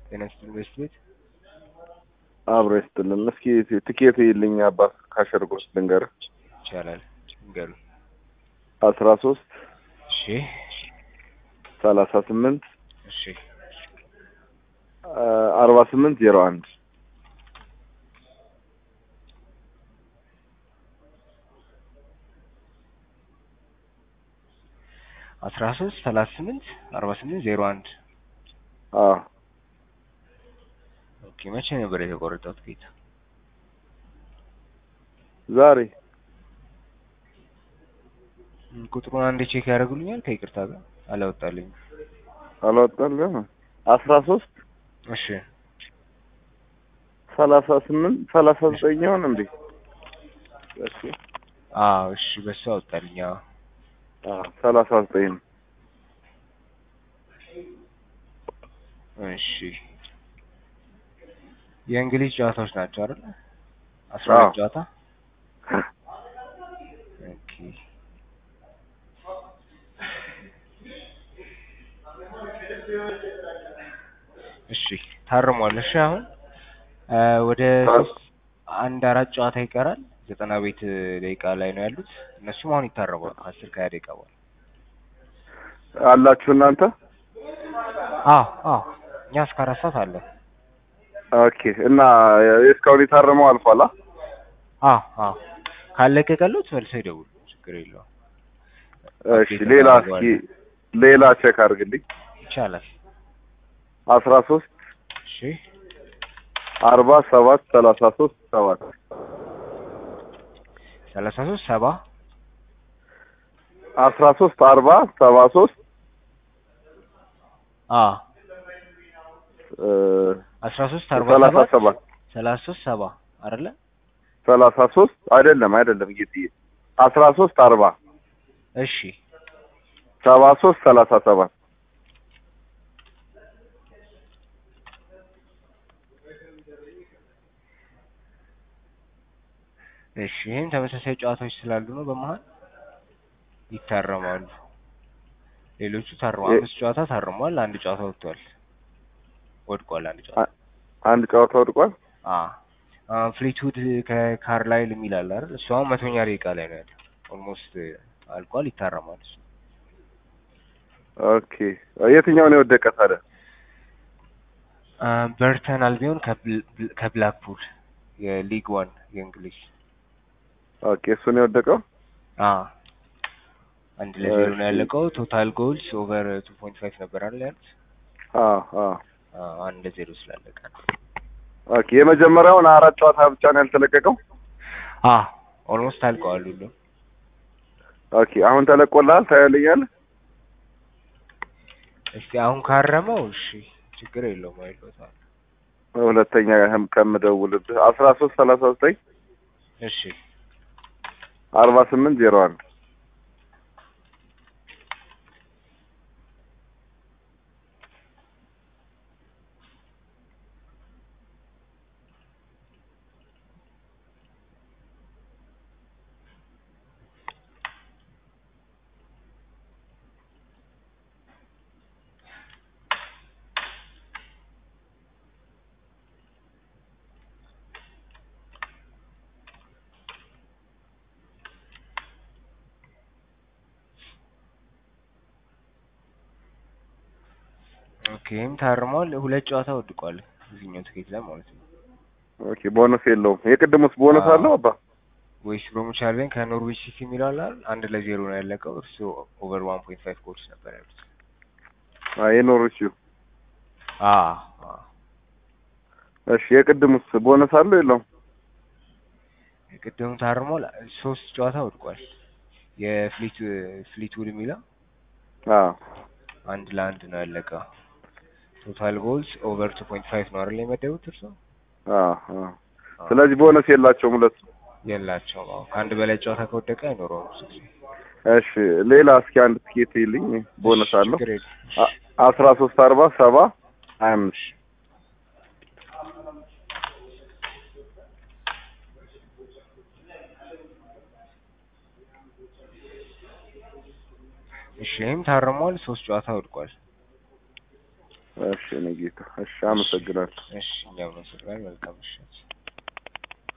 ጤና ይስጥልኝ በስት ቤት አብሮ ይስጥልን። እስኪ ትኬት ይልኝ አባት ካሸርጎስ ልንገርህ ይቻላል ንገሩ። አስራ ሶስት እሺ ሰላሳ ስምንት እሺ አርባ ስምንት ዜሮ አንድ አስራ ሶስት ሰላሳ ስምንት አርባ ስምንት ዜሮ አንድ አዎ ኦኬ መቼ ነበር የተቆረጠው ትኬት? ዛሬ ም፣ ቁጥሩን አንዴ ቼክ ያደርጉልኛል ከይቅርታ ጋር አላወጣልኝም። አልወጣልህም አስራ ሶስት እሺ ሰላሳ ስምንት ሰላሳ ዘጠኝ ይሆን እንዴ? እሺ አዎ እሺ በሱ አወጣልኝ። አዎ አዎ ሰላሳ ዘጠኝ ነው። እሺ የእንግሊዝ ጨዋታዎች ናቸው አይደል? አስራ አዎ። ሁለት ጨዋታ ኦኬ እሺ ታርሟል። እሺ አሁን እ ወደ ሶስት አንድ አራት ጨዋታ ይቀራል። ዘጠና ቤት ደቂቃ ላይ ነው ያሉት። እነሱም አሁን ይታረማሉ ከአስር ከሀያ ደቂቃ በኋላ። አላችሁ እናንተ? አዎ አዎ እኛ እስከ አራት ሰዓት አለ። ኦኬ እና እስካሁን የታረመው አልፏል? አ? አዎ አዎ ካለቀቀሉት መልሰው ይደውሉ፣ ችግር የለውም። እሺ ሌላ እስኪ ሌላ ቼክ አድርግልኝ። ይቻላል። አስራ ሶስት እሺ አርባ ሰባት ሰላሳ ሶስት ሰባት ሰላሳ ሶስት ሰባ አስራ ሶስት አርባ ሰባ ሶስት አ እ አስራ ሶስት አርባ ሰላሳ ሰባት ሰባት ሰላሳ ሶስት ሰባ አይደለ? ሰላሳ ሶስት አይደለም አይደለም ጌትዬ አስራ ሶስት አርባ እሺ ሰባ ሶስት ሰላሳ ሰባት እሺ ይህም ተመሳሳይ ጨዋታዎች ስላሉ ነው በመሀል ይታረማሉ። ሌሎቹ ታርመዋል። የ- አምስት ጨዋታ ታርሟል። አንድ ጨዋታ ወጥቷል፣ ወድቋል። አንድ ጨዋታ አንድ ጨዋታ ወድቋል። አ አሁን ፍሊትውድ ከካርላይል የሚል አለ አይደል? እሱ አሁን መቶኛ ደቂቃ ላይ ነው ያለው። ኦልሞስት አልቋል። ይታረማል እሱ። ኦኬ የትኛውን የወደቀ ታዲያ? አ በርተን አልቢዮን ከብል- ከብላክፑል የሊግ ዋን የእንግሊዝ ኦኬ እሱን የወደቀው አ አንድ ለዜሮ ነው እሺ። ያለቀው። ቶታል ጎልስ ኦቨር ቱ ፖይንት ፋይቭ ነበር አይደል ያሉት? አዎ አዎ አ አንድ ለዜሮ ስላለቀ ነው። ኦኬ የመጀመሪያውን አራት ጨዋታ ብቻ ነው ያልተለቀቀው። አ ኦልሞስት አልቀዋል ሁሉ ኦኬ አሁን ተለቆልሃል ታያለኛለህ። እስቲ አሁን ካረመው እሺ ችግር የለውም አይሎታል። ሁለተኛ ህም ከምደውልብህ አስራ ሶስት ሰላሳ ዘጠኝ እሺ አርባ ስምንት ዜሮ አንድ ኦኬ ይህም ታርሟል። ሁለት ጨዋታ ወድቋል እዚህኛው ትኬት ላይ ማለት ነው። ኦኬ ቦነስ የለውም። የቅድሙስ ቦነስ አዎ። አለው አባ? ወይስ ብሮሚች አልቢዮን ከኖርዊች ሲቲ የሚለው አለ አይደል? አንድ ለዜሮ ነው ያለቀው። እርሱ ኦቨር ዋን ፖይንት ፋይቭ ጎልስ ነበር ያሉት። አይ የኖርዊቹ አ አ እሺ የቅድሙስ ቦነስ አለው የለውም? የቅድሙ ታርሟል። ሶስት ጨዋታ ወድቋል። የፍሊት ፍሊትውድ የሚለው አዎ አንድ ለአንድ ነው ያለቀው። ቶታል ጎልስ ኦቨር ቱ ፖይንት ፋይቭ ነው አይደል የመደቡት እርሱ? አዎ አዎ ስለዚህ ቦነስ የላቸውም ሁለቱ። የላቸውም። አዎ ከአንድ በላይ ጨዋታ ከወደቀ አይኖረውም ብዙ ጊዜ። እሺ ሌላ እስኪ አንድ ትኬት ይልኝ ቦነስ አለው ችግር የለም። አ- አስራ ሶስት አርባ ሰባ ሀያ አምስት እሺ ይህም ታርሟል። ሶስት ጨዋታ ወድቋል። እሺ እኔ ጌታ እሺ አመሰግናለሁ እሺ እኛም ነው መልካም ምሽት